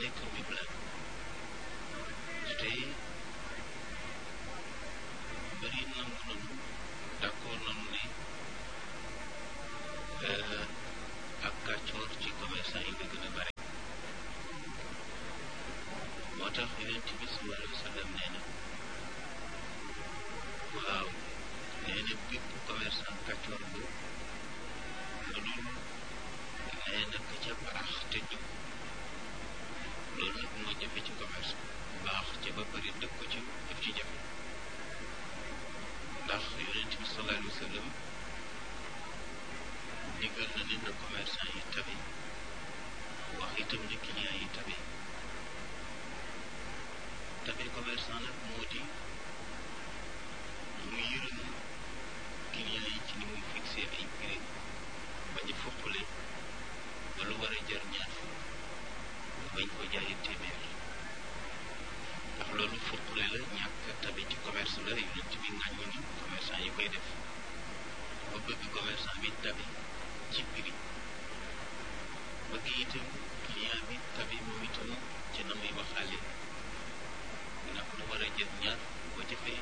nekk mibla te bëri nangu nanu d'accord nanu ne ak kàccoor ci commerçant yi la gën a bare moo tax yonent bi sallallahu alayhi wa sallam nee na waaw nee na bépp commerçant kàccoor bu lu dul nee na ka ca baax te jub loolu nag moo jafe ci commerce baax ca ba pare dëkk ko ci daf ci jafe ndax yonent bi sallallahu alayhi wa sallam digal na ne na commerçant yi tabe wax itam ne client yi tabe tabe commerçant nag moo di mu yërëm client yi ci ni muy fixé ay prix bañ a foqale ba lu war a jar ñaar fukk bañ ko jaayi téeméer ndax loolu foqale la ñàkk tabe ci commerce la yonent bi ngàññi ni commerçant yi koy def ba bëgg commerçant bi tabe ci prix bëgg itam client bi tabe moom itam ci na muy waxaale ndax lu war a jël ñaar boo jëfee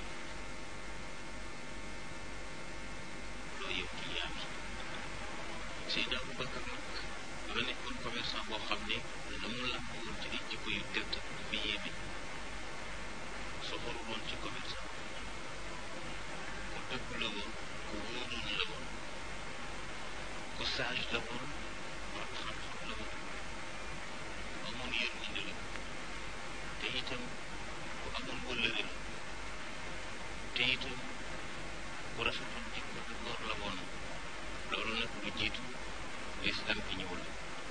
loo yow client bi Seydina Aboubacar nag dafa nekkoon commerçant boo xam ne la mu làmb woon ci ay jikko yu tedd dafa yéeme soxoru woon ci commerçant ku dëgg la woon ku wóoroon la woon ku sage la woon borom xam-xam la woon amoon yërmande la te itam ku amoon wëllëre la te itam ku rafetoon jikko la góor la woon loolu nag lu jiitu lislam bi ñëwul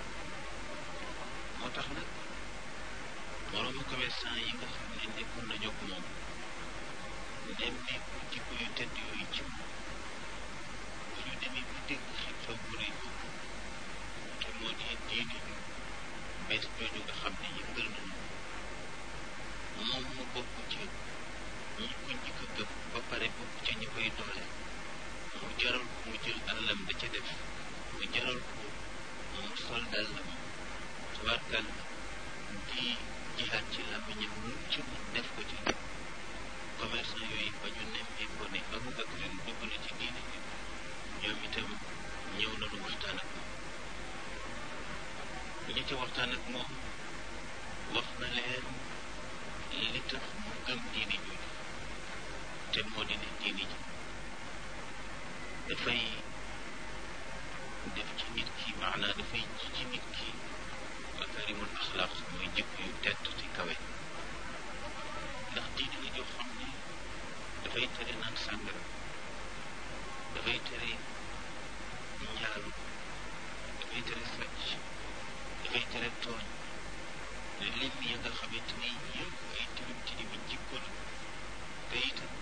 moo tax nag moroomu commerçant yi nga xam ne nekkoon na jóg moom dem ne jikko yu tedd yooyu ci bu ñu demee ba dégg xew-xew bu rëy boobu te moo di diine ju bees jooju nga xam ne yëngal nañu moom mu bokk ci ñi ko njëkk a gëm ba pare bokk ci ñi koy doole mu jaral ko mu jël alalam da ca def mu jaral ko mu sol dàllam tubaarkal di jihaat ci làmmiñam lu ci mu def ko ci commerçant yooyu ba ñu nemmee ko ne Aboubacar dugg na ci diine bi ñoom itam ñëw nañu waxtaan ak moom ñi ci waxtaan ak moom wax na leen li tax mu gëm diine jooju te moo di ne diine ji dafay def ci nit ki maanaa dafay ji ci nit ki makarimul axlaaq mooy jikko yu tedd ci kawe ndax diine la joo xam ne dafay tere naan sàngara dafay tere njaalu dafay tere sàcc dafay tere tooñ lim ya nga xamante ni yëpp ay tilim tilimi jikko la te itam